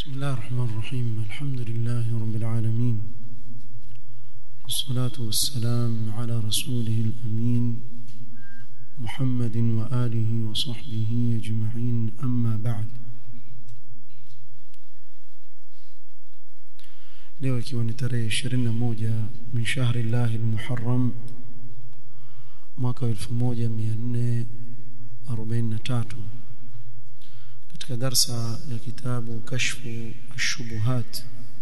بسم الله الرحمن الرحيم الحمد لله رب العالمين والصلاة والسلام على رسوله الأمين محمد وآله وصحبه أجمعين أما بعد leo ikiwa ni tarehe 21 min shahri llahi almuharram mwaka 1443 katika darsa ya kitabu kashfu الشبهات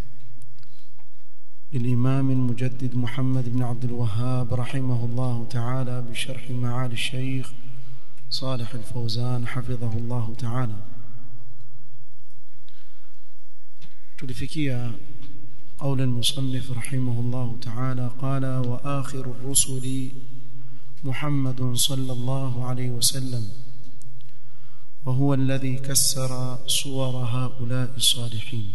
للإمام المجدد محمد بن عبد الوهاب رحمه الله تعالى بشرح معالي الشيخ صالح الفوزان حفظه الله تعالى تلفكيا قول المصنف رحمه الله تعالى قال وآخر الرسل محمد صلى الله عليه وسلم وهو الذي كسر صور هؤلاء الصالحين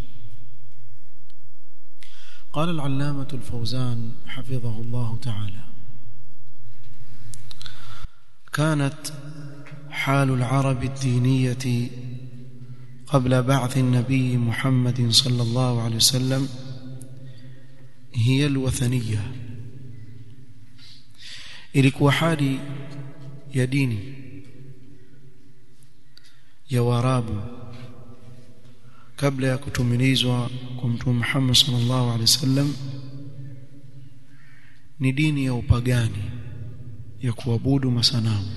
قال العلامة الفوزان حفظه الله تعالى كانت حال العرب الدينية قبل بعث النبي محمد صلى الله عليه وسلم هي الوثنية ilikuwa hali ya dini ya warabu kabla ya kutumilizwa kwa mtume Muhammad sallallahu alaihi wasallam ni dini ya upagani ya kuabudu masanamu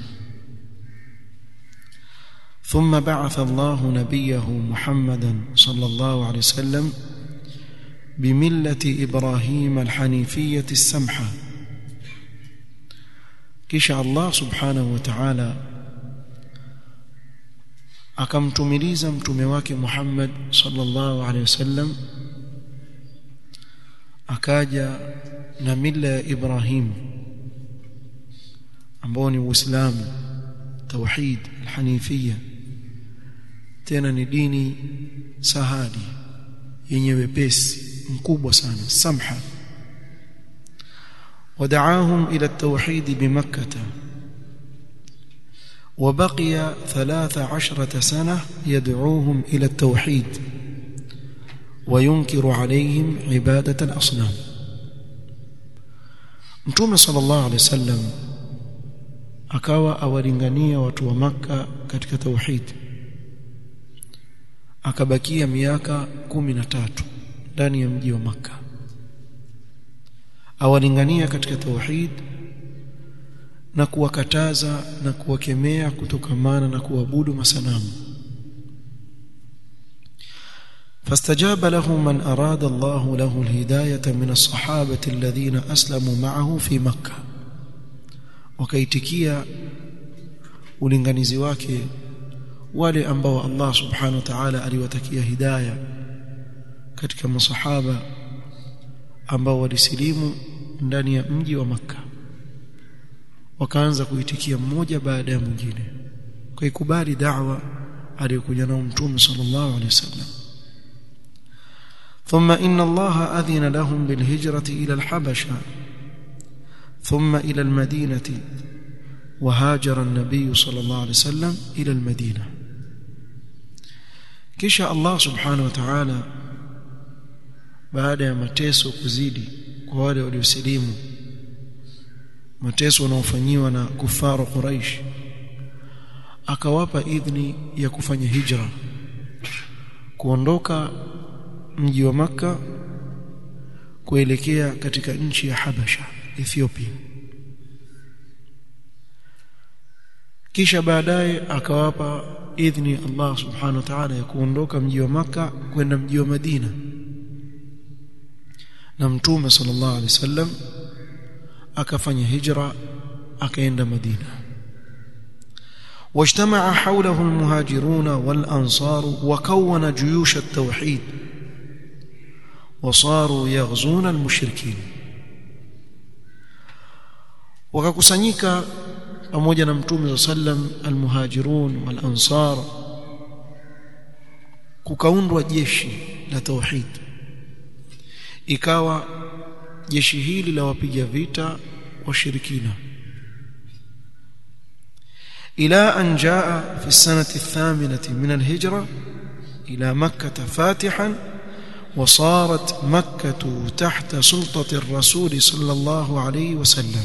ثم بعث الله نبيه محمدا صلى الله عليه وسلم بملة إبراهيم الحنيفية السمحة كش الله سبحانه وتعالى akamtumiliza mtume wake Muhammad sallallahu alaihi wasallam akaja na mila ya Ibrahim ambao ni Uislamu tauhid alhanifia tena ni dini sahali yenye wepesi mkubwa sana samha ودعاهم إلى التوحيد بمكة وبقي ثلاث عشرة سنة يدعوهم إلى التوحيد وينكر عليهم عبادة الأصنام متوم صلى الله عليه وسلم akawa awalingania watu wa maka katika tauhid akabakia miaka kumi na tatu ndani ya mji wa maka awalingania katika tauhid na kuwakataza na kuwakemea kutokamana na kuabudu masanamu فاستجاب له من أراد الله له الهداية من الصحابة الذين أسلموا معه في مكة وكيتكيا ulinganizi wake wale ambao Allah subhanahu wa ta'ala aliwatakia hidayah katika masahaba ambao walisilimu ndani ya mji wa Makkah wakaanza kuitikia mmoja baada ya mwingine kwa ikubali da'wa aliyokuja nao mtume sallallahu alaihi wasallam ثم إن الله أذن لهم بالهجرة إلى الحبشة ثم إلى المدينة وهاجر النبي صلى الله عليه وسلم إلى المدينة كشاء الله سبحانه وتعالى بعد ما تيسو كزيدي وهذا وليسليموا mateso wanaofanyiwa na kufaru Quraish akawapa idhni ya kufanya hijra kuondoka mji wa maka kuelekea katika nchi ya Habasha Ethiopia kisha baadaye akawapa idhni Allah subhanahu wa ta'ala ya kuondoka mji wa maka kwenda mji wa Madina na mtume sallallahu alaihi wasallam akafanya hijra akaenda Madina واجتمع حوله المهاجرون والأنصار وكون جيوش التوحيد وصاروا يغزون المشركين وكkusanyika pamoja na mtume sallam almuhajirun walansar kukaundwa jeshi la tauhid ikawa jeshi hili la wapiga vita washirikina إلى أن جاء في السنة الثامنة من الهجرة إلى مكة فاتحا وصارت مكة تحت سلطة الرسول صلى الله عليه وسلم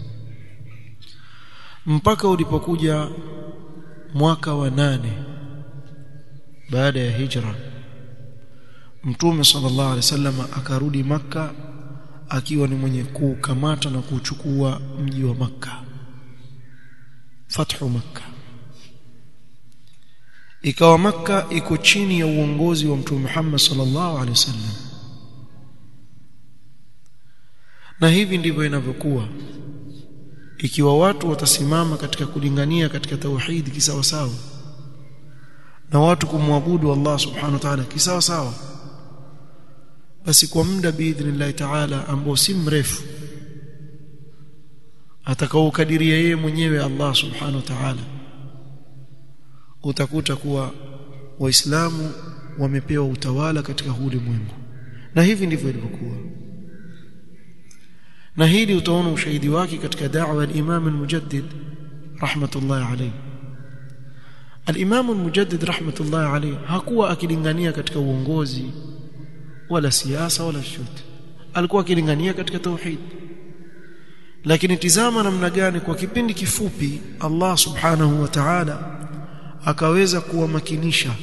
mpaka ulipokuja mwaka wa nane baada ya hijra mtume sallallahu alaihi wasallam akarudi makka akiwa ni mwenye kukamata na kuchukua mji wa makka fathu makka ikawa makka iko chini ya uongozi wa mtume Muhammad sallallahu alaihi wasallam na hivi ndivyo inavyokuwa ikiwa watu watasimama katika kulingania katika tauhidi kisawa sawa na watu kumwabudu Allah subhanahu wa ta'ala kisawa sawa basi kwa muda biidhnillah ta'ala ambao si mrefu atakaokadiria yeye mwenyewe Allah subhanahu wa ta'ala utakuta kuwa waislamu wamepewa utawala katika ulimwengu na hivi ndivyo ilivyokuwa na hili utaona ushahidi wake katika da'wa al-Imam al-Mujaddid rahmatullah alayhi al-Imam al-Mujaddid rahmatullah alayhi hakuwa akilingania katika uongozi wala siasa wala chochote alikuwa akilingania katika tauhid lakini tizama namna gani kwa kipindi kifupi Allah subhanahu wa ta'ala akaweza kuwamakinisha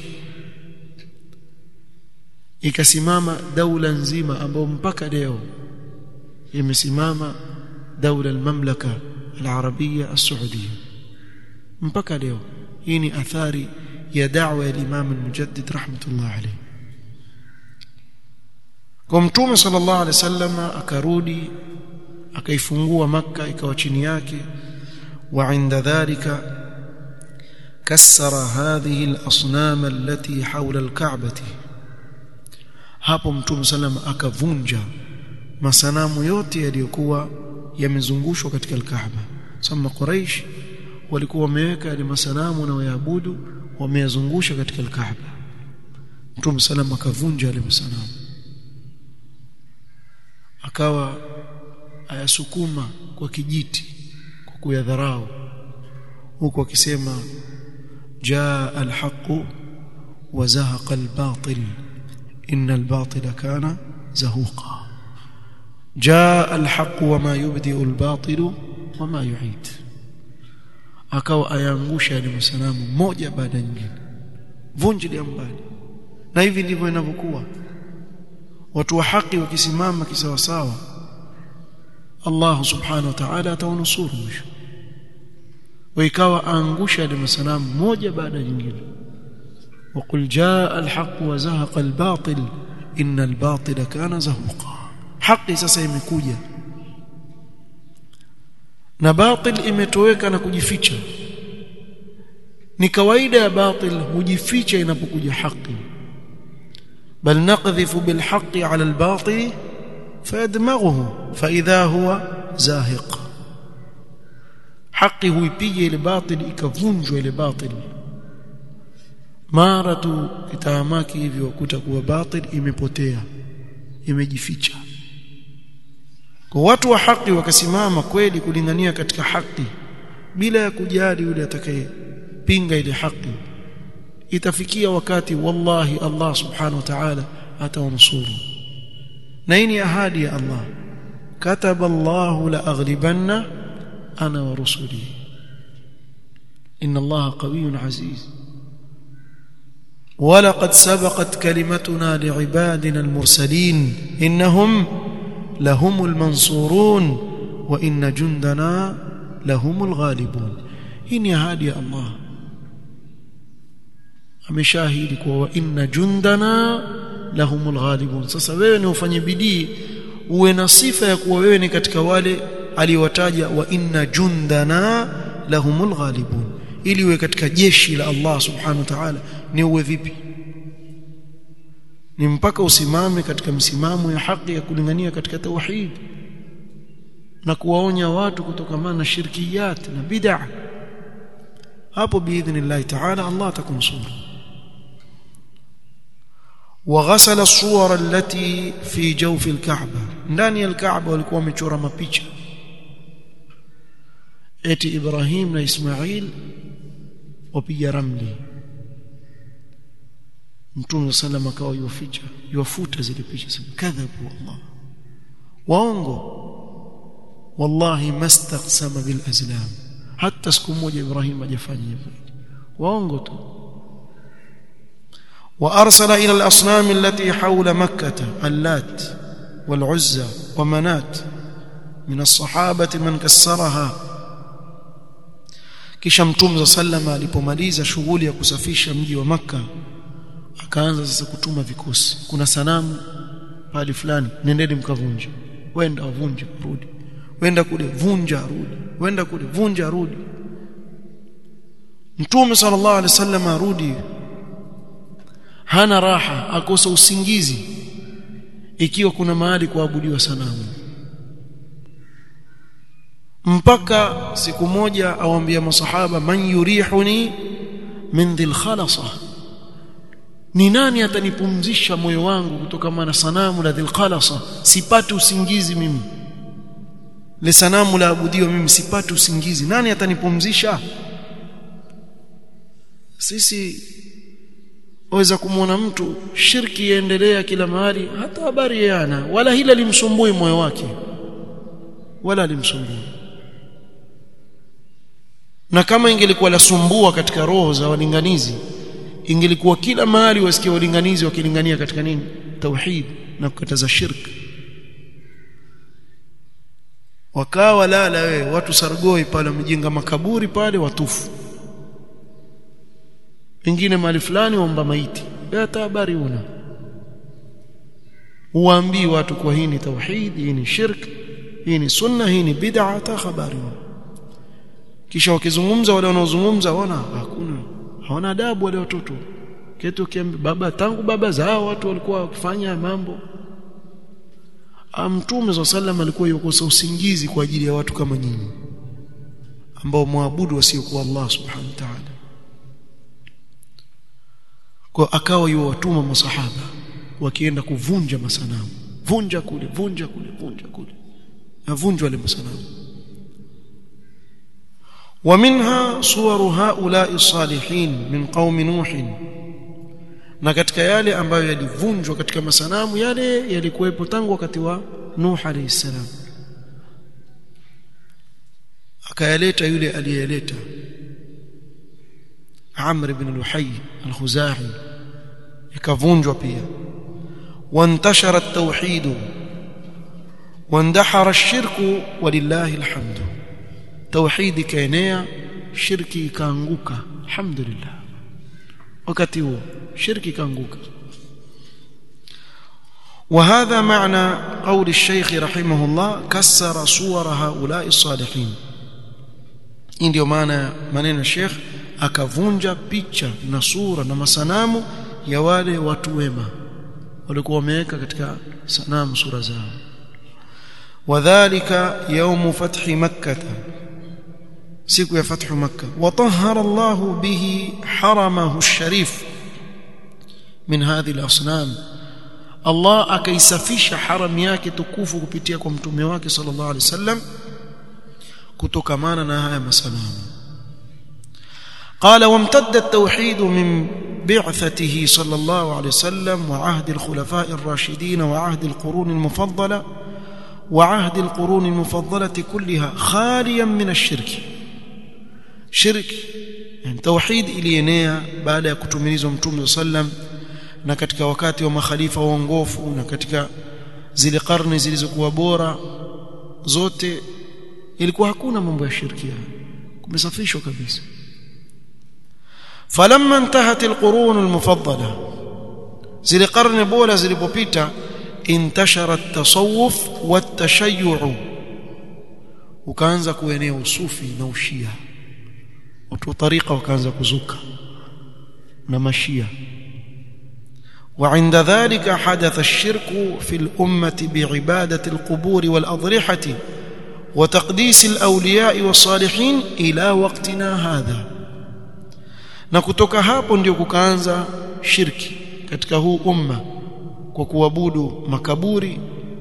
ikasimama daula nzima ambayo mpaka leo imesimama daula al-mamlaka al-arabia as-saudia mpaka leo hii ni athari ya da'wa ya Imam al-Mujaddid rahmatullah alayhi kwa mtume sallallahu alaihi wasallam akarudi akaifungua makka ikawa chini yake wa inda dhalika كسر هذه الاصنام التي حول الكعبه hapo mtume sallam akavunja masanamu yote yaliyokuwa yamezungushwa katika al-Kaaba sama Quraysh walikuwa wameweka yale masanamu na wayaabudu wameyazungusha katika al-Kaaba mtume sallam akavunja yale masanamu akawa ayasukuma kwa kijiti kwa kuyadharau huku akisema jaa alhaq wa zahaqa albatil inna albatila kana zahuqa jaa alhaq wama yubdi albatil wama yu'id akawa ayaangusha yale masanamu moja baada ya nyingine vunjilia mbali na hivi ndivyo inavyokuwa watu wa haki wakisimama kisawasawa Allah subhanahu wa ta'ala atawanusuru mwisho ويكاwa aangusha ile masanamu moja baada ya nyingine وقل جاء الحق وزهق الباطل ان الباطل كان زهوقا haki sasa imekuja na batil imetoweka na kujificha ni kawaida ya batil hujificha inapokuja haki bal naqdhifu bil haqqi ala al batil fayadmaghuhu fa idha huwa zahiq haki huipiga ile batil ikavunjwa ile batil mara tu kitaamaki hivyo kutakuwa batil imepotea imejificha kwa watu wa haki wakasimama kweli kulingania katika haki bila ya kujali yule atakayepinga ile haki itafikia wakati wallahi Allah subhanahu wa ta'ala atawanusuru na hii ni ahadi ya Allah kataba Allah la aghlibanna ana wa rusuli inna Allah qawiyyun aziz ولقد سبقت كلمتنا لعبادنا المرسلين إنهم لهم المنصورون وإن جندنا لهم الغالبون إن هادي الله ameshahidi kuwa wa inna jundana lahumul ghalibun sasa wewe ni ufanye bidii uwe na sifa ya kuwa wewe ni katika wale aliwataja wa inna jundana lahumul ghalibun ili uwe katika jeshi la Allah subhanahu wa ta'ala ni uwe vipi ni mpaka usimame katika msimamo ya haki ya kulingania katika tauhid na kuwaonya watu kutokamana na shirkiyat na bid'a hapo biidhnillah ta'ala Allah atakunusuru وغسل الصور التي في جوف الكعبة ndani ya الكعبة walikuwa wamechora mapicha eti Ibrahim na Ismail wapiga ramli mtume sallam akawa yuficha yufuta zile picha sema kadhabu wallah waongo wallahi mastaqsama bil azlam hata siku moja Ibrahim hajafanya hivyo waongo tu وارسل الى الاصنام التي حول مكه اللات والعزى ومنات من الصحابه من كسرها kisha mtume sallama alipomaliza shughuli ya kusafisha mji wa maka akaanza sasa kutuma vikosi kuna sanamu pale fulani nendeni mkavunje wenda wavunje rudi wenda kule vunja rudi wenda kule vunja rudi mtume sallallahu alaihi wasallam arudi hana raha akosa usingizi ikiwa kuna mahali kuabudiwa sanamu mpaka siku moja awambia masahaba man yurihuni min dhil khalasa ni nani atanipumzisha moyo wangu kutokana na sanamu la dhil khalasa sipati usingizi mimi le sanamu la abudiwa mimi sipati usingizi nani atanipumzisha sisi waweza kumwona mtu shirki yaendelea kila mahali hata habari yana wala hila limsumbui moyo wake wala limsumbui na kama ingelikuwa lasumbua katika roho za walinganizi ingelikuwa kila mahali wasikia walinganizi wakilingania katika nini tauhid na kukataza shirki wakawa lala we watu sargoi pale wamejenga makaburi pale watufu wengine mahali fulani waomba maiti hata habari una uambii watu kwa hii ni tauhid hii ni shirk hii ni sunna hii ni bid'a hata habari una kisha wakizungumza wale wanaozungumza wana hakuna hawana adabu wale watoto ketu kiambi baba tangu baba zao watu walikuwa wakifanya mambo Mtume wa sallam alikuwa yukosa usingizi kwa ajili ya watu kama nyinyi ambao muabudu wasiokuwa Allah subhanahu wa ta'ala kwa akawa yuwatuma masahaba wakienda kuvunja masanamu vunja kule vunja kule vunja kule na vunjwa wale masanamu ومنها صور هؤلاء الصالحين من قوم نوح na katika yale ambayo yalivunjwa katika masanamu yale yalikuwepo tangu wakati wa Nuh alayhi salam akayaleta yule aliyeleta Amr ibn Luhay al-Khuzai ikavunjwa pia wantashara at-tauhid wandahara ash-shirku walillahi alhamdu tauhid kaenea shirki ikaanguka alhamdulillah wakati huo shirki kaanguka وهذا معنى قول الشيخ رحمه الله كسر صور هؤلاء الصالحين ndio maana maneno ya Sheikh akavunja picha na sura na masanamu ya wale watu wema walikuwa wameweka katika sanamu sura zao wadhālika yawmu fathi makkah siku ya fathu makkah watahhara Allah bihi haramahu ash-sharif min hadhihi al-asnam Allah akaisafisha haram yake tukufu kupitia kwa mtume wake sallallahu alaihi wasallam kutokamana na haya masanamu قال وامتد التوحيد من بعثته صلى الله عليه وسلم وعهد الخلفاء الراشدين وعهد القرون المفضله وعهد القرون المفضله كلها خاليا من الشرك شرك يعني توحيد ilienea baada ya kutumilizwa mtume sallam na katika wakati wa makhalifa waongofu na katika zile karne zilizokuwa bora zote ilikuwa hakuna mambo ya shirkia kumesafishwa kabisa falamma intahat alqurun almufaddala zile karne bora zilipopita intashara at-tasawuf wat-tashayyu ukaanza kuenea usufi na ushia watu wa tariqa wakaanza kuzuka na mashia وعند ذلك حدث الشرك في الأمة بعبادة القبور والأضرحة وتقديس الأولياء والصالحين إلى وقتنا هذا na kutoka hapo ndio kukaanza shirki katika huu umma kwa kuabudu makaburi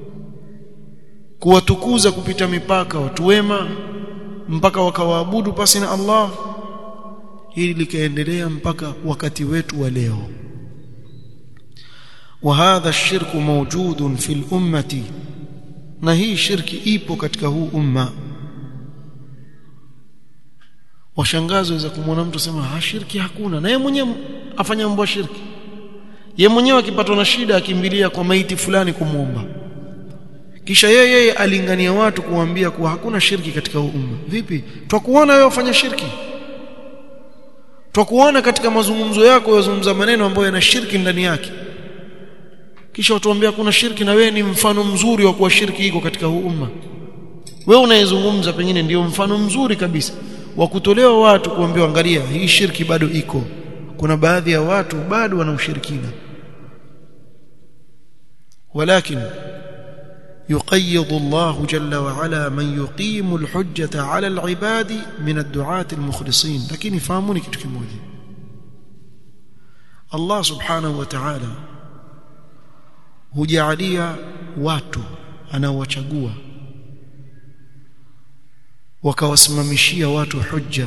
kuwatukuza kupita mipaka watu wema mpaka wakawaabudu pasi na Allah hili likaendelea mpaka wakati wetu wa leo وهذا الشرك موجود في الأمة na hii shirki ipo katika huu umma washangazi waweza kumwona mtu sema ha shirki hakuna na yeye mwenyewe afanya mambo ya shirki ye mwenyewe akipatwa na shida akimbilia kwa maiti fulani kumwomba kisha yeye yeye alingania watu kuambia kuwa hakuna shirki katika huu umma vipi twakuona wewe ufanya shirki twakuona katika mazungumzo yako yazungumza maneno ambayo yana shirki ndani yake kisha watuambia kuna shirki na wewe ni mfano mzuri wa kuwa shirki iko katika huu umma wewe unayezungumza pengine ndio mfano mzuri kabisa wa kutolewa watu kuambiwa angalia hii shirki bado iko kuna baadhi ya watu bado wana ushirikina ولكن يقيض الله جل وعلا من يقيم الحجة على العباد من الدعاة المخلصين لكن يفهموني kitu kimoja Allah subhanahu wa ta'ala hujalia watu anaowachagua wakawasimamishia watu hujja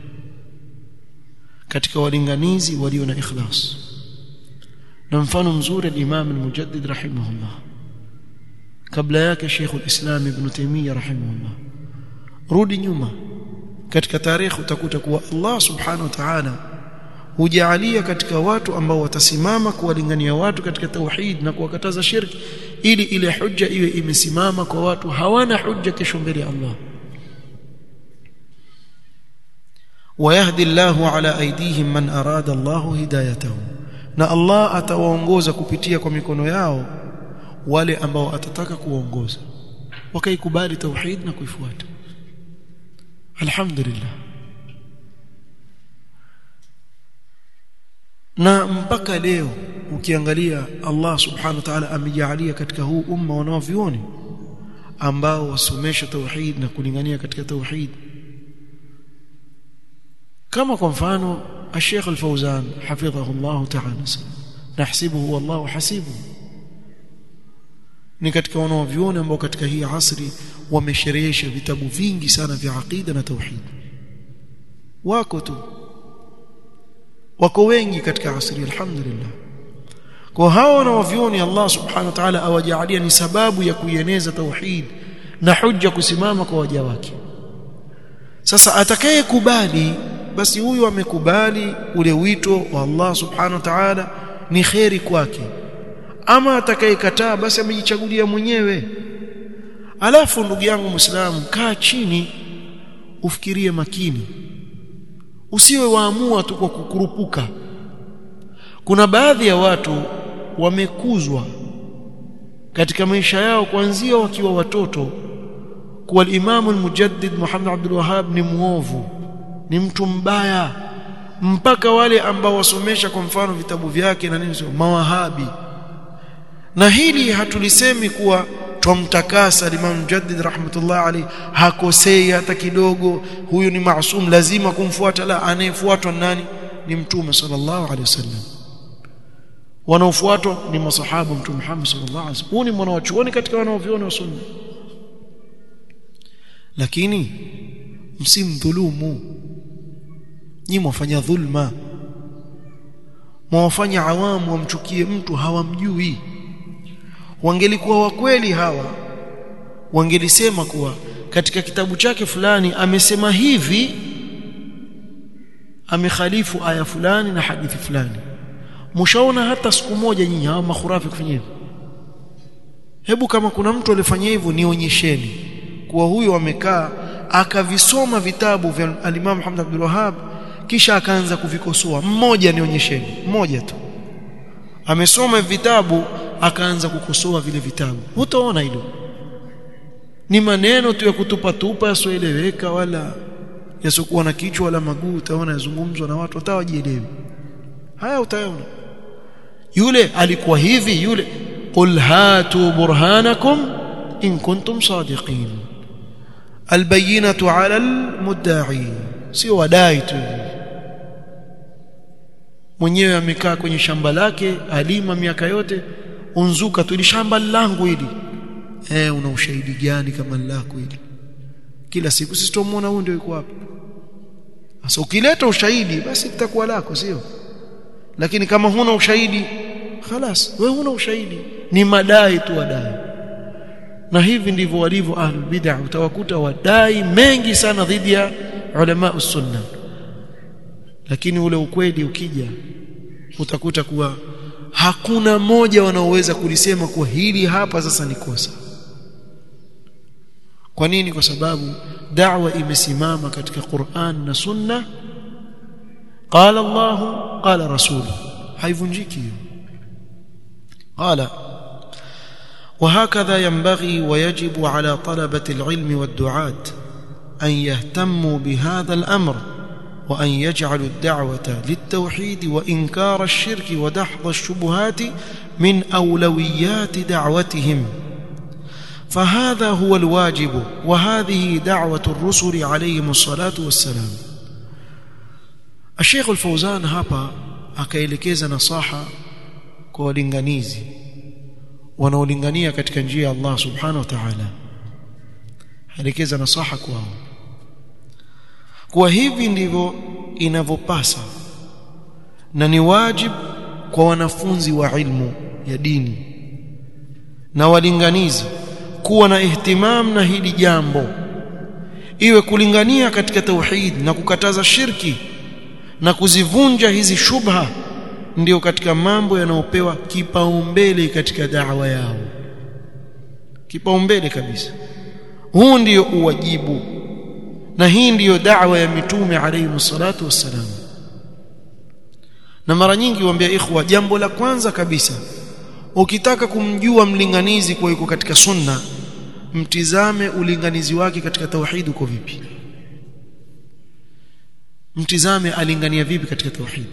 katika walinganizi walio na ikhlas na mfano mzuri al-Imam al-Mujaddid rahimahullah kabla yake Sheikh al-Islam Ibn Taymiyyah rahimahullah rudi nyuma katika tarehe utakuta kuwa Allah subhanahu wa ta'ala hujaalia katika watu ambao watasimama kuwalingania watu katika tauhid na kuwakataza shirki ili ile hujja iwe imesimama kwa watu hawana hujja kesho mbele ya Allah ويهدي الله على ايديهم من اراد الله هدايته na Allah atawaongoza kupitia kwa mikono yao wale ambao atataka kuwaongoza wakaikubali tauhid na kuifuata alhamdulillah na mpaka leo ukiangalia Allah subhanahu wa ta'ala amejalia katika huu umma wanaovioni ambao wasomesha tauhid na kulingania katika tauhid kama kwa mfano الشيخ الفوزان حفظه الله تعالى نحسبه والله حسيبه ni katika wanaoviona ambao katika hii asri wamesherehesha vitabu vingi sana vya aqida na tauhid wako tu wako wengi katika asri alhamdulillah kwa hao wanaovioni Allah subhanahu wa ta'ala awajalia ni sababu ya kuieneza tauhid na hujja kusimama kwa waja wake sasa atakayekubali basi huyu amekubali ule wito wa Allah subhanahu wa ta'ala ni kheri kwake ama atakayekataa basi amejichagulia mwenyewe alafu ndugu yangu muislamu kaa chini ufikirie makini usiwe waamua tu kwa kukurupuka kuna baadhi ya watu wamekuzwa katika maisha yao kuanzia wakiwa watoto kuwa al-Imam al-Mujaddid Muhammad Abdul Wahhab ni muovu ni mtu mbaya mpaka wale ambao wasomesha kwa mfano vitabu vyake na nini mawahabi na hili hatulisemi kuwa twamtakasa Imam Mujaddid rahmatullah alayhi hakosei hata kidogo huyu ni maasum lazima kumfuata la anayefuatwa nani ni mtume sallallahu alayhi wasallam wanaofuatwa ni masahaba mtume Muhammad sallallahu alayhi wasallam huyu ni mwanachuoni katika wanaoviona wa sunna lakini msimdhulumu nyi mwafanya dhulma mwafanya awamu wamchukie mtu hawamjui wangelikuwa wa kweli hawa wangelisema kuwa katika kitabu chake fulani amesema hivi amekhalifu aya fulani na hadithi fulani mshaona hata siku moja nyinyi hawa makhurafi kufanya hivyo hebu kama kuna mtu alifanya hivyo nionyesheni kuwa huyo amekaa akavisoma vitabu vya al-Imam Muhammad Abdul Wahhab kisha akaanza kuvikosoa mmoja nionyesheni mmoja tu amesoma vitabu akaanza kukosoa vile vitabu utaona hilo ni maneno tu ya kutupa tupa yasioeleweka wala yasiokuwa na kichwa wala maguu utaona yazungumzwa na watu hatawajielewi haya utaona yule alikuwa hivi yule qul hatu burhanakum in kuntum sadiqin albayinatu ala almudda'i sio wadai tu mwenyewe amekaa kwenye shamba lake alima miaka yote unzuka tu ili shamba langu hili eh una ushahidi gani kama lako hili kila siku sisi tumuona huyu ndio yuko hapa sasa ukileta ushahidi basi litakuwa lako sio lakini kama huna ushahidi khalas wewe huna ushahidi ni madai tu wadai na hivi ndivyo walivyo ahlul bid'ah utawakuta wadai mengi sana dhidi ya ulama sunna lakini ule ukweli ukija utakuta kuwa hakuna moja wanaoweza kulisema kuwa hili hapa sasa ni kosa kwa nini kwa sababu da'wa imesimama katika Qur'an na Sunna qala Allah qala rasul haivunjiki hiyo qala وهكذا ينبغي ويجب على طلبة العلم والدعاة أن يهتموا بهذا الأمر وأن يجعلوا الدعوة للتوحيد وإنكار الشرك ودحض الشبهات من أولويات دعوتهم فهذا هو الواجب وهذه دعوة الرسل عليهم الصلاة والسلام الشيخ الفوزان hapa akaelekeza nasaha kwa walinganizi wanaolingania katika njia ya Allah subhanahu wa ta'ala elekeza nasaha kwao kwa hivi ndivyo inavyopasa na ni wajib kwa wanafunzi wa ilmu ya dini na walinganizi kuwa na ihtimam na hili jambo iwe kulingania katika tauhid na kukataza shirki na kuzivunja hizi shubha ndio katika mambo yanayopewa kipaumbele katika da'wa yao kipaumbele kabisa huu ndio uwajibu na hii ndiyo da'wa ya mitume alayhi salatu wassalam na mara nyingi huambia ikhwa jambo la kwanza kabisa ukitaka kumjua mlinganizi kwa yuko katika sunna mtizame ulinganizi wake katika tauhid uko vipi mtizame alingania vipi katika tauhid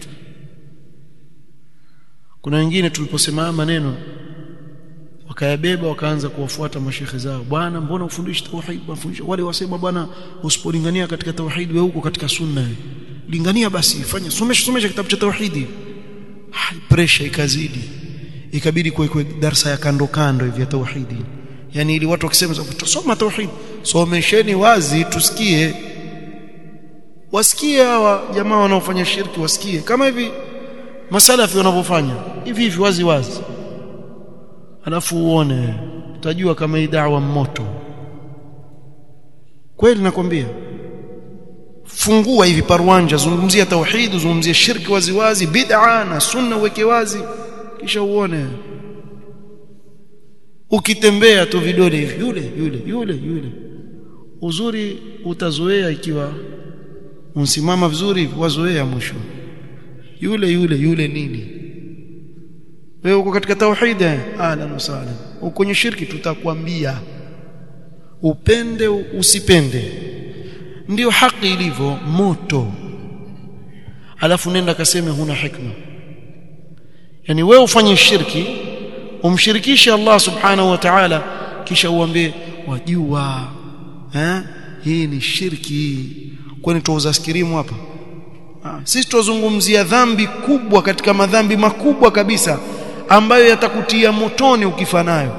kuna wengine tuliposema maneno wakayabeba wakaanza kuwafuata mashekhe zao bwana mbona ufundishi tauhid wafundisha wale wasema bwana usipolingania katika tauhid wewe huko katika sunna lingania basi fanya somesha somesha kitabu cha tauhidi pressure ikazidi ikabidi kuwekwe darsa ya kando kando hivi ya tauhidi yani ili watu wakisema tusoma tauhid somesheni wazi tusikie wasikie hawa jamaa wanaofanya shirki wasikie kama hivi masalafi wanavyofanya hivi hivi wazi wazi alafu uone utajua kama hii da'wa moto kweli nakwambia fungua hivi parwanja zungumzia tauhid zungumzia shirki wazi wazi bid'a na sunna uweke wazi kisha uone ukitembea tu vidole hivi yule yule yule yule uzuri utazoea ikiwa unsimama vizuri wazoea mwisho yule yule yule nini wewe uko katika tauhid ahlan wasahlan uko kwenye shirki tutakwambia upende usipende ndiyo haki ilivyo moto alafu nenda kaseme huna hikma yani wewe ufanye shirki umshirikishe Allah subhanahu wa ta'ala kisha uambie wajua eh hii ni shirki kwani tuuza skirimu hapa ah, sisi tuzungumzia dhambi kubwa katika madhambi makubwa kabisa ambayo yatakutia motoni ukifa nayo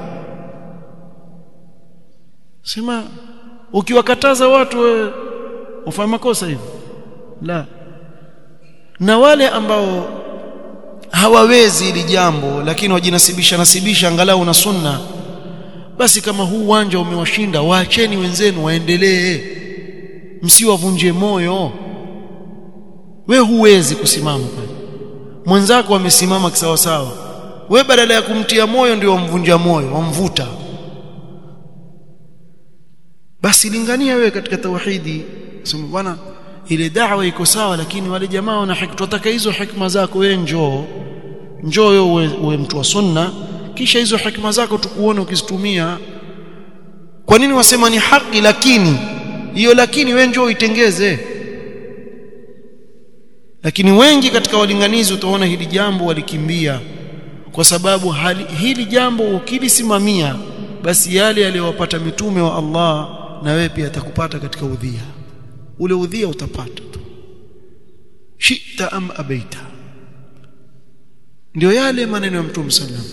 sema ukiwakataza watu wewe ufanye makosa hivi la na wale ambao hawawezi hili jambo lakini wajinasibisha nasibisha angalau na sunna basi kama huu uwanja umewashinda waacheni wenzenu waendelee msiwavunje moyo we huwezi kusimama pale mwenzako amesimama kisawasawa we badala ya kumtia moyo ndio wamvunja moyo wamvuta basi lingania wewe katika tauhidi sema bwana ile da'wa iko sawa lakini wale jamaa wana hikma tunataka hizo hikma zako wewe njoo njoo wewe uwe mtu wa sunna kisha hizo hikma zako tukuone ukizitumia kwa nini wasema ni haki lakini hiyo lakini wewe njoo itengeze lakini wengi katika walinganizi utaona hili jambo walikimbia kwa sababu hali, hili jambo ukilisimamia basi yale yaliyowapata mitume wa Allah na wewe pia atakupata katika udhia ule udhia utapata tu shita am abaita ndio yale maneno ya mtume sallam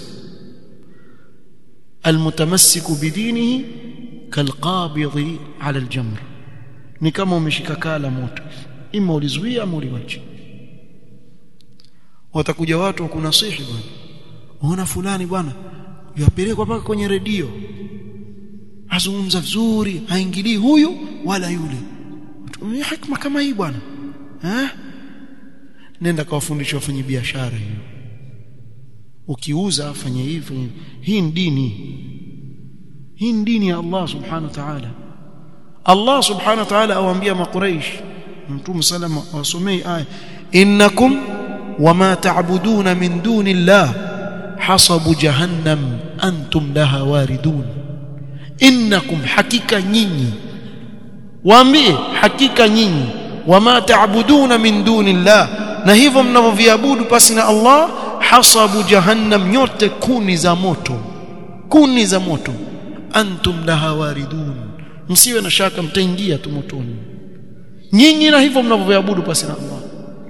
almutamassiku bidinihi kalqabidhi ala aljamr ni kama umeshika kala moto ima ulizuia ama uliwacha watakuja watu wakunasihi bwana ona fulani bwana yapelekwa mpaka kwenye redio azungumza vizuri haingilii huyu wala yule tumia hikma kama hii bwana eh nenda kawafundisha wafanye biashara hiyo ukiuza fanye hivi hii ni dini hii ni dini ya Allah subhanahu wa ta'ala Allah subhanahu wa ta'ala awaambia makuraish mtume salama wasomei aya innakum wama ta'buduna min duni Allah hasabu jahannam antum laha waridun innakum hakika nyinyi waambie hakika nyinyi wama ta'buduna min duni Allah na hivyo mnavyoviabudu pasi na Allah hasabu jahannam nyote kuni za moto kuni za moto antum laha waridun msiwe na shaka mtaingia tu motoni nyinyi na hivyo mnavyoviabudu pasi na Allah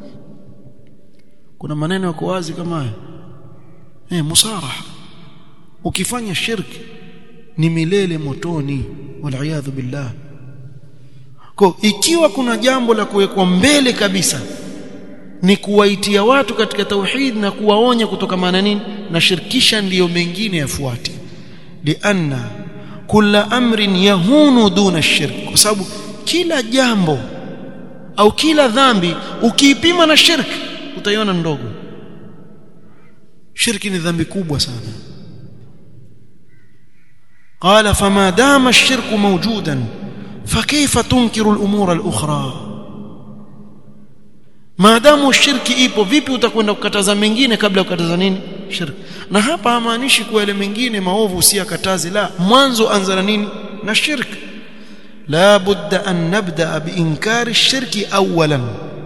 kuna maneno yako wazi kama haya eh musaraha ukifanya shirki ni milele motoni wal billah kwa ikiwa kuna jambo la kuwekwa mbele kabisa ni kuwaitia watu katika tauhid na kuwaonya kutokamana nini na shirkisha ndiyo mengine yafuate lianna kula amrin yahunu duna shirk kwa sababu kila jambo au kila dhambi ukiipima na shirki utaiona ndogo shirki ni dhambi kubwa sana قال فما دام الشرك موجودا فكيف تنكر الامور الاخرى maadamu shirki ipo vipi utakwenda kukataza mengine kabla kukataza nini shirki na hapa hamaanishi kuwa ile mengine maovu usiyakataze la mwanzo anza na nini na shirki la budda an nabda biinkari shirki awalan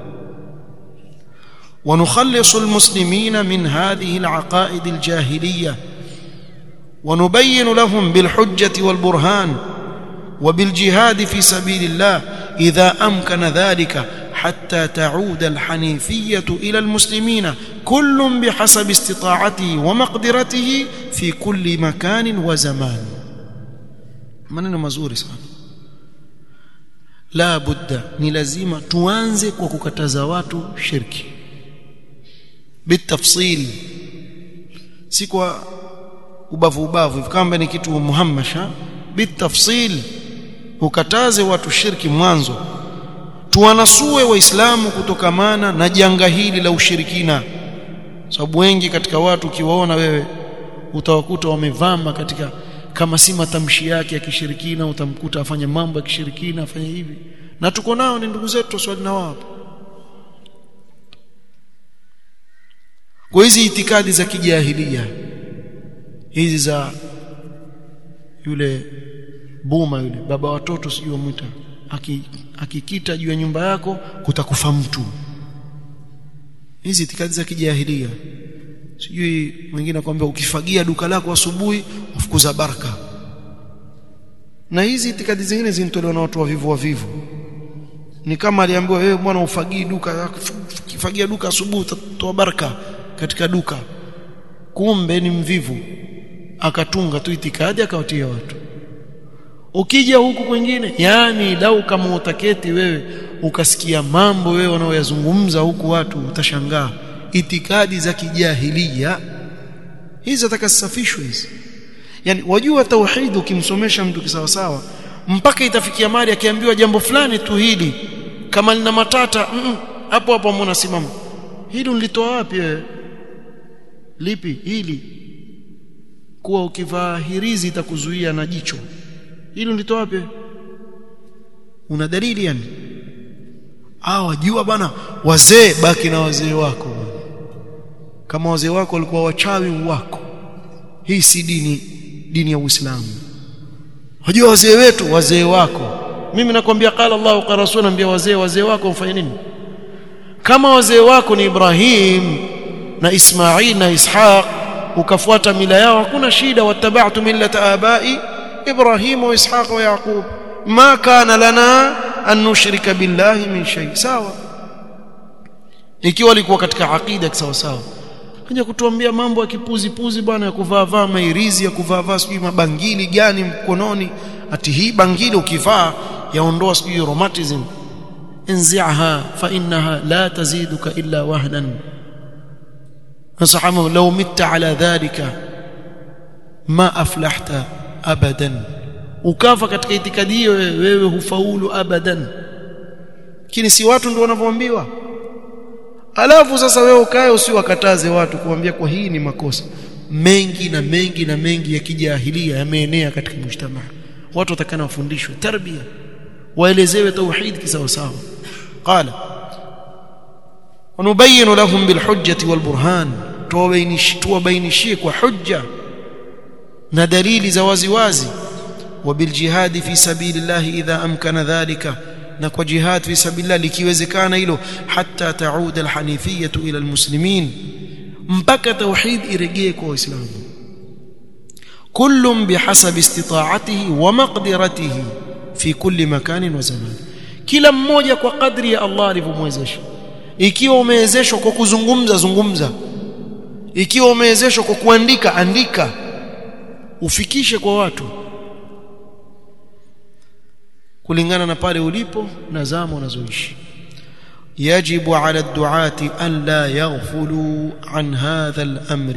ونخلص المسلمين من هذه العقائد الجاهليه ونبين لهم بالحجه والبرهان وبالجهاد في سبيل الله اذا امكن ذلك حتى تعود الحنيفيه الى المسلمين كل بحسب استطاعته ومقدرته في كل مكان وزمان maneno mazuri sana la budda ni lazima tuanze kwa kukataza watu shirki bitafsil si kwa ubavu ubavu kama ni kitu muhammasha bitafsil ukataze watu shirki mwanzo tuwanasue waislamu kutokamana na janga hili la ushirikina sababu wengi katika watu ukiwaona wewe utawakuta wamevama katika kama si matamshi yake ya kishirikina utamkuta afanye mambo ya kishirikina afanye hivi na tuko nao ni ndugu zetu swali na wao kwa hizi itikadi za kijahilia hizi za yule buma yule baba watoto sijui mwita akikita juu ya nyumba yako kutakufa mtu hizi itikadi za kijahilia sijui mwingine akwambia ukifagia duka lako asubuhi ufukuza baraka na hizi itikadi zingine zinatolewa na watu wavivu wavivu ni kama aliambiwa wewe bwana ufagii duka ukifagia duka asubuhi utatoa baraka katika duka kumbe ni mvivu akatunga tu itikadi akawatia watu ukija huku kwingine yani lau kama utaketi wewe ukasikia mambo wewe wanaoyazungumza huku watu utashangaa itikadi za kijahilia hizi atakasafishwe hizi yani wajua tauhid ukimsomesha mtu kisawasawa mpaka itafikia mali akiambiwa jambo fulani tu hili kama lina matata mm, hapo hapo mbona simama hili ulitoa wapi wewe lipi hili kuwa ukivaa hirizi itakuzuia na jicho hili ulitoa wapi una dalili yani ah wajua bana wazee baki na wazee wako kama wazee wako walikuwa wachawi wako hii si dini dini ya Uislamu wajua wazee wetu wazee wako mimi nakwambia qala Allah qala rasul naambia wazee wazee wako mfanye nini kama wazee wako ni Ibrahim na Ismail na Ishaq ukafuata mila yao hakuna shida wattaba'tu millata abai Ibrahim wa Ishaq wa Yaqub ma kana lana an nushrika billahi min shay sawa ikiwa alikuwa katika aqida sawa sawa kaja kutuambia mambo ya kipuzi puzi bwana ya kuvaa vaa mairizi ya kuvaa vaa sijui mabangili gani mkononi ati hii bangili ukivaa yaondoa sijui rheumatism انزعها فانها لا تزيدك الا وهنا nasahama law mitta ala dhalika ma aflahta abadan ukafa katika itikadi hiyo wewe hufaulu abadan lakini si watu ndio wanavyoambiwa alafu sasa wewe ukae usiwakataze watu kuambia kwa hii ni makosa mengi na mengi na mengi ya kijahilia yameenea katika mujtamaa watu watakana wafundishwe tarbia waelezewe tauhid kisawa sawa qala ونبين لهم بالحجة والبرهان tuwabainishie kwa hujja na dalili za wazi wazi وبالجهاد في سبيل الله إذا أمكن ذلك na kwa jihad fi sabilillah likiwezekana hilo hatta taud alhanifiyah ila almuslimin mpaka tauhid irejee kwa waislamu kullum bihasabi istita'atihi wa maqdiratihi fi kulli makanin wa zaman kila mmoja kwa kadri ya Allah alivyomwezesha ikiwa umewezeshwa kwa kuzungumza zungumza ikiwa umewezeshwa kwa kuandika andika ufikishe kwa watu kulingana na pale ulipo na zama unazoishi يجب على الدعاة أن لا يغفلوا عن هذا الأمر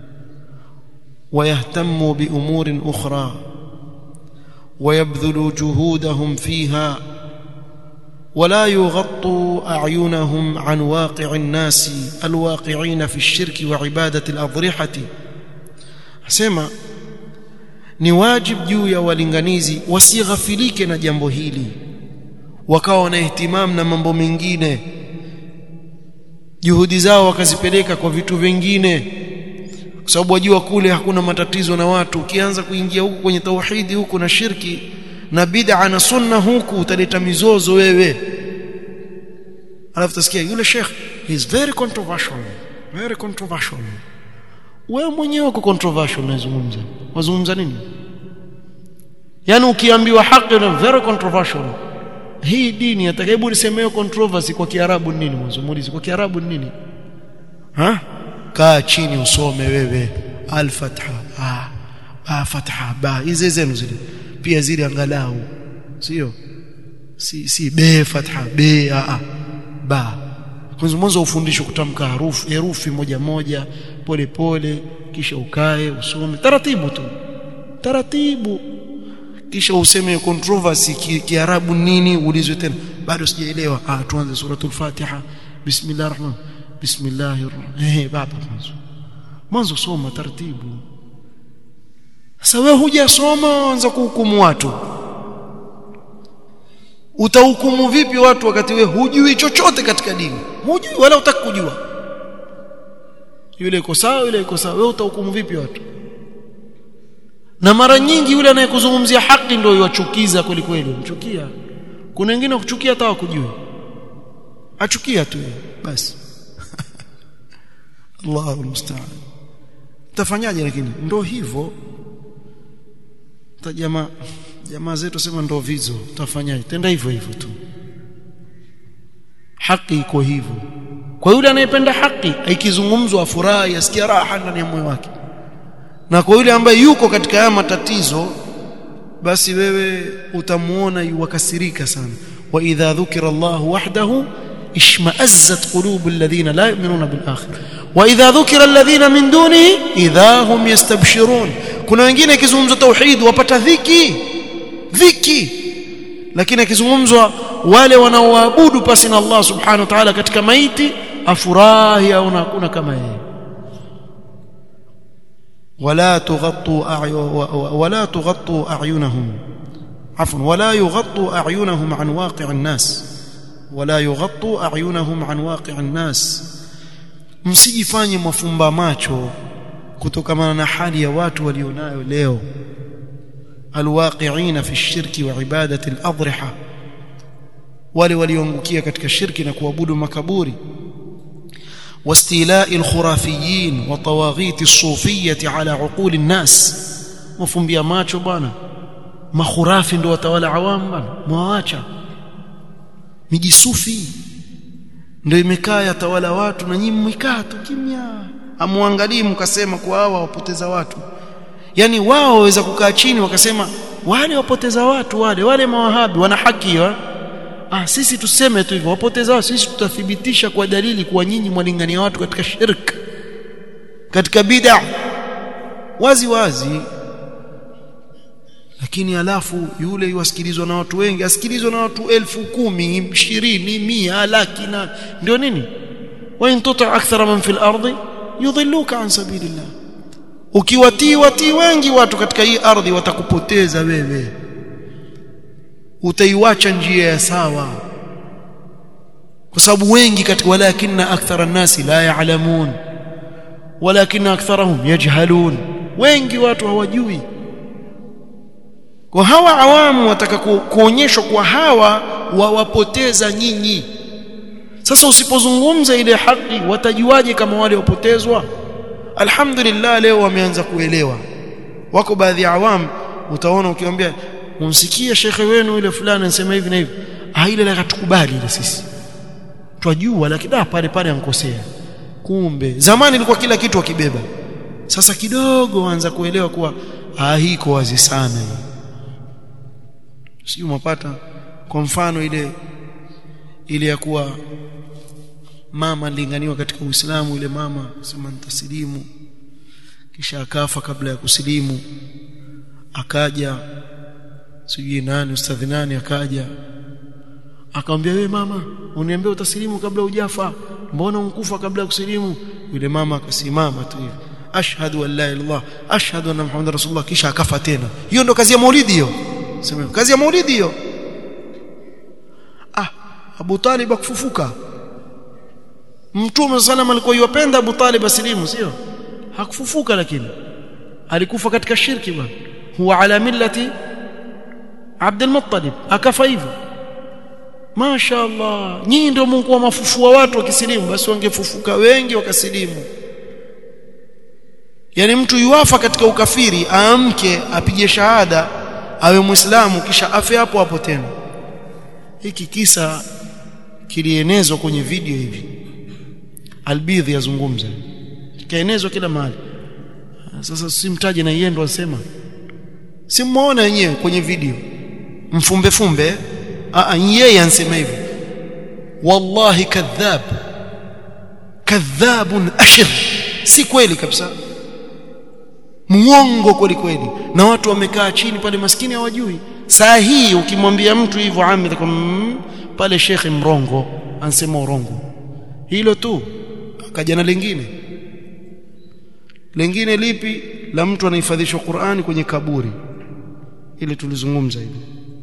ويهتموا بأمور أخرى ويبذلوا جهودهم فيها ولا يغطوا أعينهم عن واقع الناس الواقعين في الشرك وعبادة الأضرحة سمع ni wajib juu ya walinganizi wasighafilike na jambo hili wakawa na ihtimam na mambo mengine juhudi zao wakazipeleka kwa vitu vingine kwa sababu wajua kule hakuna matatizo na watu ukianza kuingia huku kwenye tauhidi huku na shirki na bid'a na sunna huku utaleta mizozo wewe alafu tasikia yule sheikh he is very controversial very controversial wewe mwenyewe uko controversial unazungumza wazungumza nini yani ukiambiwa haki na very controversial hii dini atakayebu nisemeo controversy kwa kiarabu ni nini mwanzo muulize kwa kiarabu ni nini ha kaa chini usome wewe al-fatha ah ba fatha ba hizi zenu zile pia zile angalau sio si si be fatha be a a ba kwanza mwanzo ufundishwe kutamka harufu herufi moja moja pole pole kisha ukae usome taratibu tu taratibu kisha useme controversy kiarabu ki nini ulizwe tena bado sijaelewa ah tuanze suratul fatiha bismillahir rahman bismillahir eh baba mwanzo mwanzo soma taratibu sasa wewe hujasoma anza kuhukumu watu utahukumu vipi watu wakati wewe hujui chochote katika dini hujui wala utaki kujua yule iko sawa yule iko sawa wewe utahukumu vipi watu na mara nyingi yule anayekuzungumzia haki ndio yachukiza kweli kweli mchukia kuna wengine kuchukia hata wakujui achukia tu basi Allahu musta'an tafanyaje lakini ndio hivyo jamaa jamaa zetu sema ndo vizo tafanyaje tenda hivyo hivyo tu haki iko hivyo kwa yule anayependa haki ikizungumzwa afurahi asikia raha ndani ya moyo wake na kwa yule ambaye yuko katika haya matatizo basi wewe utamuona yuwakasirika sana wa idha dhukira Allah wahdahu ishma'azzat qulubu alladhina la yu'minuna bil akhir wa idha dhukira alladhina min dunihi idha hum yastabshirun kuna wengine ikizungumzwa tauhid wapata dhiki dhiki lakini akizungumzwa wale wanaoabudu pasi na Allah subhanahu wa ta'ala katika maiti afurahi au hakuna kama yeye ولا تغطوا أعين ولا تغطوا أعينهم عفوا ولا يغطوا أعينهم عن واقع الناس ولا يغطوا أعينهم عن واقع الناس msijifanye mafumba macho kutokana na hali ya watu walionayo leo alwaqi'ina fi shirki wa ibadati al-adriha wale walioangukia katika shirki na kuabudu makaburi واستيلاء الخرافيين وطواغيت الصوفية على عقول الناس مفumbia macho bwana makhurafi ndio watawala awamu bwana mwaacha miji sufi ndio imekaa yatawala watu na nyinyi mmekaa tu kimya amwangalii mkasema kwa hawa wapoteza watu yani wao waweza kukaa chini wakasema wale wapoteza watu wale wale mawahabi wana haki wa? ah sisi tuseme tu hivyo wapoteza watu sisi tutathibitisha kwa dalili kuwa nyinyi mwalingania watu katika shirk katika bid'a wazi wazi lakini alafu yule yuwasikilizwa na watu wengi asikilizwa na watu elfu kumi ishirini mia laki na ndio nini wa in tuti akthara man fil ardi yudhilluka an sabilillah ukiwatii watii wengi watu katika hii ardhi watakupoteza wewe utaiwacha njia ya sawa kwa sababu wengi katika walakinna akthara nasi la ya'lamun walakinna aktharahum yajhalun wengi watu hawajui kwa hawa awamu wataka kuonyeshwa kwa hawa wawapoteza nyinyi sasa usipozungumza ile haki watajuaje kama wale wapotezwa alhamdulillah leo wameanza kuelewa wako baadhi ya awamu utaona ukiwaambia umsikie shekhe wenu yule fulani anasema hivi na hivi ah ile la katukubali ile sisi twajua lakini ah pale pale ankosea kumbe zamani ilikuwa kila kitu akibeba sasa kidogo waanza kuelewa kuwa ah hii iko wazi sana hii sio mapata kwa mfano ile ile ya kuwa mama alilinganiwa katika Uislamu ile mama sema nitasilimu kisha akafa kabla ya kusilimu akaja sijui nani ustadhi nani akaja akamwambia wewe mama uniambia utasilimu kabla hujafa mbona unkufa kabla ya kusilimu yule mama akasimama tu hivi ashhadu an la ilaha illallah ashhadu anna muhammadar rasulullah kisha akafa tena hiyo ndo kazi ya maulidi hiyo sema kazi ya maulidi hiyo ah Abu Talib akufufuka Mtume sallam alikuwa yupenda Abu Talib asilimu sio hakufufuka lakini alikufa katika shirki bwana huwa ala millati Abdul Muttalib akafa hivyo Masha Allah nyinyi ndio Mungu wa mafufua watu wakisilimu basi wangefufuka wengi wakasilimu yani mtu yuafa katika ukafiri aamke apige shahada awe muislamu kisha afe hapo hapo tena hiki kisa kilienezwa kwenye video hivi albidhi yazungumza kaenezwa kila mahali sasa simtaje na yeye ndo asema simuona wenyewe kwenye video mfumbe fumbe a yeye ansema hivi wallahi kadhab kadhabun ashir si kweli kabisa muongo kweli kweli na watu wamekaa chini pale maskini hawajui saa hii ukimwambia mtu hivyo ami mm, pale shekhe mrongo ansema urongo hilo tu akaja na lingine lingine lipi la mtu anahifadhishwa Qur'ani kwenye kaburi ile tulizungumza hivi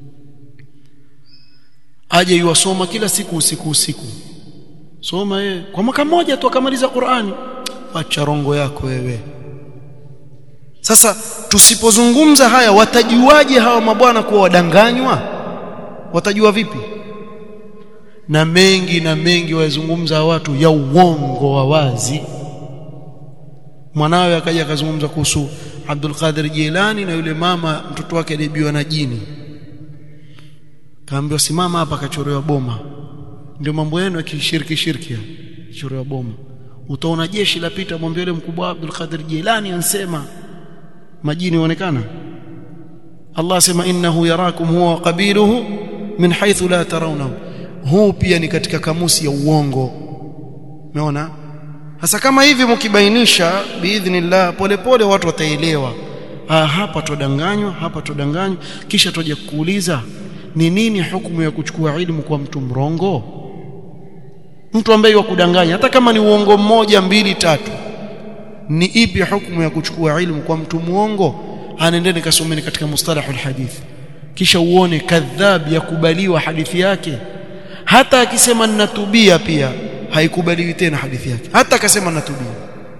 aje yuwasoma kila siku usiku usiku soma yeye kwa mwaka mmoja tu akamaliza Qur'ani acha rongo yako wewe sasa tusipozungumza haya watajuaje hawa mabwana kuwa wadanganywa watajua vipi na mengi na mengi wazungumza watu ya uongo wa wazi mwanawe akaja akazungumza kuhusu Abdul Qadir Jilani na yule mama mtoto wake alibiwa na jini kaambiwa simama hapa akachorewa boma ndio mambo yenu ya kishiriki shirki chorewa boma utaona jeshi lapita mwambie yule mkubwa Abdul Qadir Jilani ansema majini huonekana Allah asema innahu yarakum huwa qabiluhu min haythu la tarawnahu huu pia ni katika kamusi ya uongo umeona hasa kama hivi mkibainisha biidhnillah polepole watu wataelewa ah hapa tudanganywa hapa tudanganywa kisha tuje kuuliza ni nini hukumu ya kuchukua ilmu kwa mtu mrongo mtu ambaye wa kudanganya hata kama ni uongo mmoja mbili tatu ni ipi hukumu ya kuchukua ilmu kwa mtu muongo anaendeni kasomeni katika mustalahul hadith kisha uone kadhab yakubaliwa hadithi yake hata akisema ninatubia pia haikubaliwi tena hadithi yake hata akasema ninatubia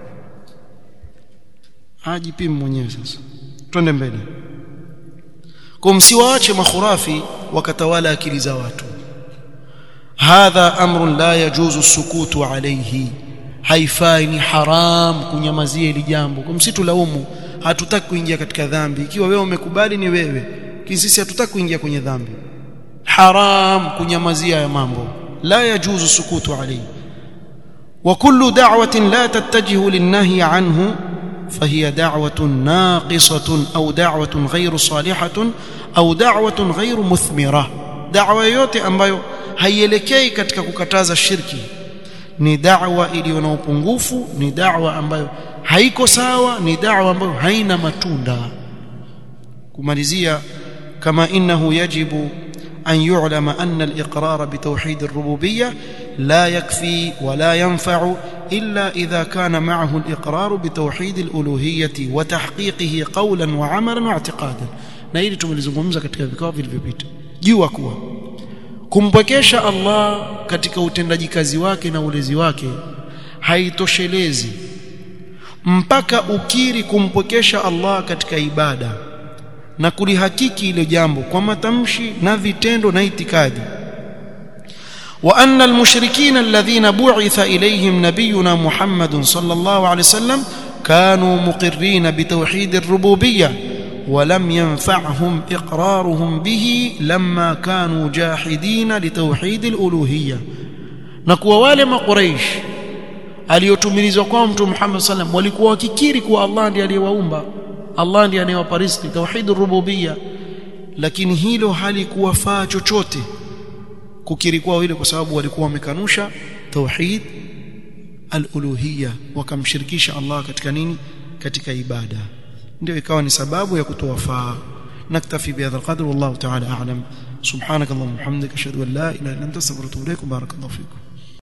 ajipime mwenyewe sasa twende mbele kwa msiwaache makhurafi wakatawala akili za watu hadha amrun la yajuzu sukutu alayhi haifai ni haram kunyamazia hili jambo kwa msitulaumu hatutaki kuingia katika dhambi ikiwa wewe umekubali ni wewe sisi hatutaki kuingia kwenye dhambi haram kunyamazia ya mambo la yajuzu sukutu alayhi wa kullu da'watin la tattajihu linnahi anhu فهي دعوة ناقصة أو دعوة غير صالحة أو دعوة غير مثمرة دعوة yote ambayo haielekei katika kukataza shirki ni da'wa iliyo na upungufu ni da'wa ambayo haiko sawa ni da'wa ambayo haina matunda kumalizia kama innahu yajibu أن يعلم أن الإقرار بتوحيد الربوبية لا يكفي ولا ينفع إلا إذا كان معه الإقرار بتوحيد الألوهية وتحقيقه قولا وعملا واعتقادا na hili tumelizungumza katika vikao vilivyopita jua kuwa kumpwekesha Allah katika utendaji kazi wake na ulezi wake haitoshelezi mpaka ukiri kumpwekesha Allah katika ibada na kulihakiki ile jambo kwa matamshi na vitendo na itikadi wa anna almushrikina alladhina bu'itha ilayhim nabiyuna Muhammadun sallallahu alayhi wasallam kanu muqirrin bitawhid ar-rububiyyah ولم ينفعهم إقرارهم به لما كانوا جاحدين لتوحيد الألوهية نكوا wale maقريش aliyotumilizwa kwa mtume Muhammad sallam walikuwa wakikiri kuwa Allah ndiye aliyewaumba Allah ndiye anayewapa riziki tauhidur rububiyya lakini hilo halikuwafaa chochote kukiri kwao ile kwa sababu walikuwa wamekanusha tauhid al-uluhiyya wakamshirikisha Allah katika nini katika ibada ndio ikawa ni sababu ya kutowafaa naktafi bihadha alqadr wallahu ta'ala a'lam subhanakallahumma wa bihamdika ashhadu an la ilaha illa anta astaghfiruka wa atubu ilaik barakallahu fikum